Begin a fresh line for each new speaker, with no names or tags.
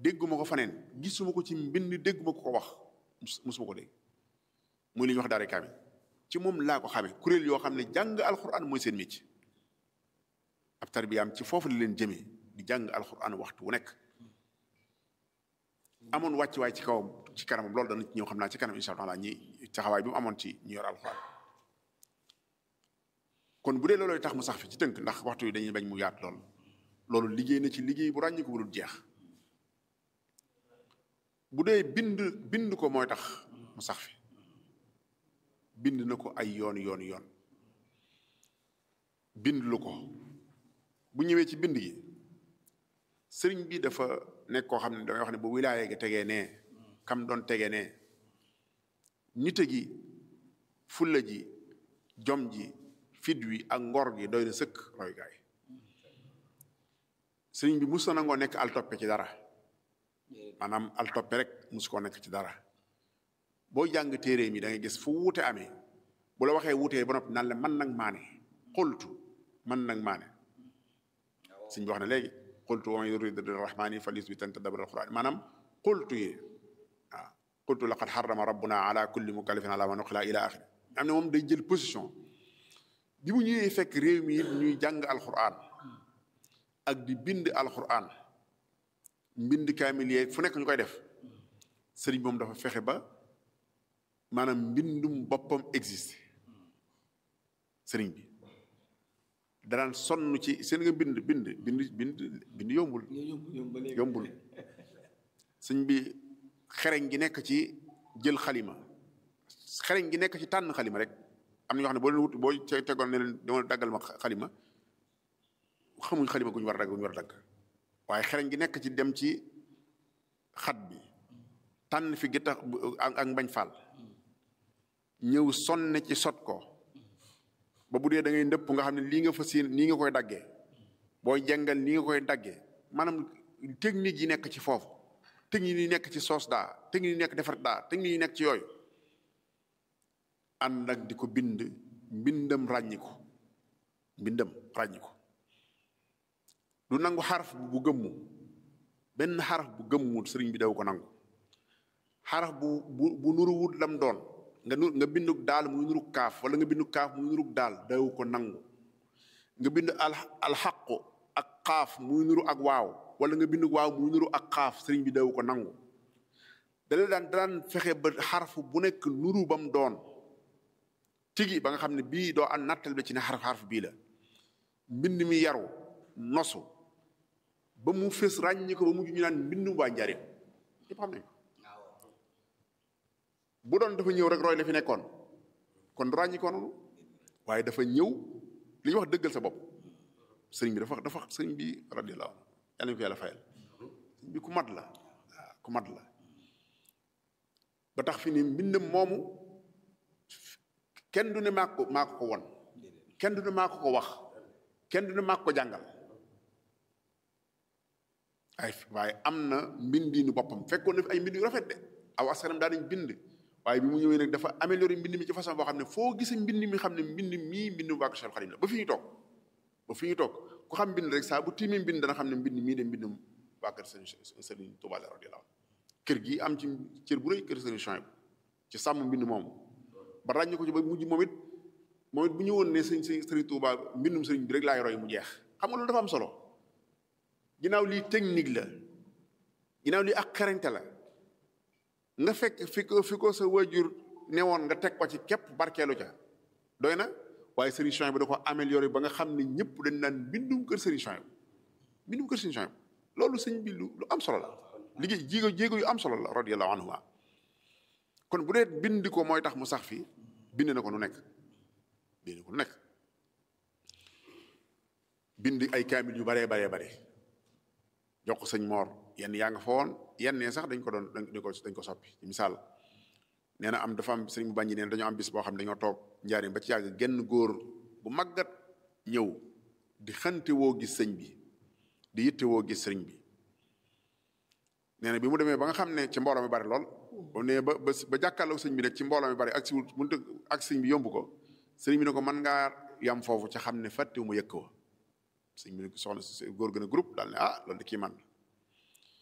dégguma ko faneen gisuma ko ci mbind dégguma ko ko wax musuma ko dégg muy li ñuy wax daara kaamil ci moom laa ko xamee kuréel yoo xam ne jàng alxuraan mooy seen métier ab tarbiyaam ci foofu la leen jëmee di jàng alxuraan waxtu wu nekk amoon wàcc waay ci kawam ci kanamam loolu dana ci ñëw xam naa ci kanam insha allah ñi taxawaay bi mu amoon ci ñi yor alxuraan kon bu dee loolooy tax mu sax fi ci tënk ndax waxtu yi dañuy bañ mu yaat lool loolu liggéey na ci liggéey bu ràññi ko bu dul jeex bu dee bind bind ko mooy tax mu sax fi bind na ko ay yoon yoon yoon bind lu ko bu ñëwee ci bind gi sëriñ bi dafa nekk koo xam ne damay wax ne bu wilaaye gi tegee nee kam doon tegee nee nite gi fulla ji jom ji fit wi ak ngor gi doy na sëkk roy gaay sëriñ bi mus na nangoo nekk al toppe ci dara maanaam al toppe rek mus koo nekk ci dara boo jàng téere mi da ngay gis fu wuute amee bu la waxee wuutee ba noppi naan la man nag maane xultu man nag maane sëriñ bi wax ne léegi xultu wa man yurid rahmani falis bi tanta dabal alquran maanaam xultu yi waaw xultu laqad xarama rabbuna ala kulli mukallafin ala ma nuqila ila axiri am ne moom day jël position bi mu ñëwee fekk réew mi it ñuy jàng alquran ak di bind alquran mbind kaamil yeeg fu nekk ñu koy def sëriñ moom dafa fexe ba maanaam mbindum boppam existe sëriñ bi danaan sonn ci seen nga bind bind bind bind bind yombul yombul sëñ bi xereñ gi nekk ci jël xalima xereñ gi nekk ci tànn xalima rek am na ñoo xam ne boo leen wut boo tegoon ne leen dama daggal ma xalima xamuñ xalima gu ñu war a dagg gu ñu war a dagg waaye xereñ gi nekk ci dem ci xat bi tànn fi gittax ak mbañ faal ñëw sonne ci sot ko ba bu dee da ngay ndëpp nga xam ne lii nga fas yéene nii nga koy daggee booy jàngal nii nga koy daggee maanaam technique yi nekk ci foofu technique yi nekk ci soos daa technique yi nekk defar daa technique yi nekk ci yooyu ànd ak di ko bind mbindam ràññi ko mbindam ràññi ko du nangu xaraf bu gëmmu benn xaraf bu gëmmu sëriñ bi daw ko nangu xaraf bu bu bu nuruwut lam doon nga nu nga binduk daal muy nuruk kaaf wala nga binduk kaaf muy nuruk daal daw ko nangu nga bind al alxaqu ak xaaf muy nuru ak waaw wala nga binduk waaw muy nuru ak xaaf sëriñ bi daw ko nangu dala daan daan fexe ba xarfu bu nekk nuru bam doon tigi ba nga xam ne bii doo an nattal ba ci ne xaraf xarf bii la mbind mi yaru nosu ba mu fës ràññi ko ba mujj ñu naan mbindum waa njariñ yëpp xam nañ ko bu doon dafa ñëw rek roy la fi nekkoon kon du ràññi ko noonu waaye dafa ñëw li ñuy wax dëggal sa bopp sëriñ bi dafa dafa sëriñ bi radiyallahu anhu yàlla ñu ko yàlla fayal sëriñ bi ku mat la waaw ku mat la ba tax fi ni mbindam moomu kenn du ne maa ko maa ko ko won kenn du ne maa ko ko wax kenn du ne maa ko ko jàngal ay waaye am na mbindiinu boppam fekkoon na fi ay mbind yu rafet de aw askanam daa nañ bind waaye bi mu ñëwee nag dafa amélioré mbind mi ci façon boo xam ne foo gisee mbind mi xam ne mbind mii mbindu waa Cheikh Xadim la ba fi ñu toog ba fi ñu toog ku xam mbind rek saa bu tiimee mbind dana xam ne mbind mii de mbindum waa kër sëriñ sëriñ Tuubaa la radiyallaahu kër gi am ci cër bu rëy kër sëriñ Chouaïb ci sàmm mbind moomu ba ràññi ko ci ba mujj moom it moom it bu ñëwoon ne sëñ sëriñ Tuubaa mbindum sëriñ bi rek laay roy mu jeex xam nga loolu dafa am solo ginnaaw lii technique la ginnaaw lii ak xarañte la nga fekk fi ko fi ko sa wajur newoon nga teg ko ci képp barkeelu ca doy na waaye Serigne Chouaïb bi da ko amélioré ba nga xam ne ñëpp dañ naan mbindum kër Serigne Chouaïb mbindum kër Serigne Chouaïb loolu sëñ bi lu lu am solo la liggéey jéego jéego yu am solo la radiyallahu anhu kon bu dee bind ko mooy tax mu sax fi bind na ko nu nekk bind ko nu nekk bind ay kaamil yu baree baree bare jox ko sëñ Mor yenn yaa nga fa woon yenn sax dañ ko doon dañ ko dañ ko soppi ci misaal nee na am dafa am sëñ bu baññi neen dañoo am bis boo xam ne dañoo toog njaarim ba ci yàgg genn góor bu màggat ñëw di xante woo gis sëñ bi di yitte woo gis sëriñ bi nee na bi mu demee ba nga xam ne ci mbooloo mi bari lool ba ne ba ba jàkkaarloo sëñ bi nag ci mbooloo mi bari ak si mënut ak sëñ bi yomb ko sëriñ bi ne ko mën ngaa yam foofu ca xam ne fàttewu ma yëkk wa sëñ bi ne ko soxna góor gën a groupe daal ne ah loolu de kii man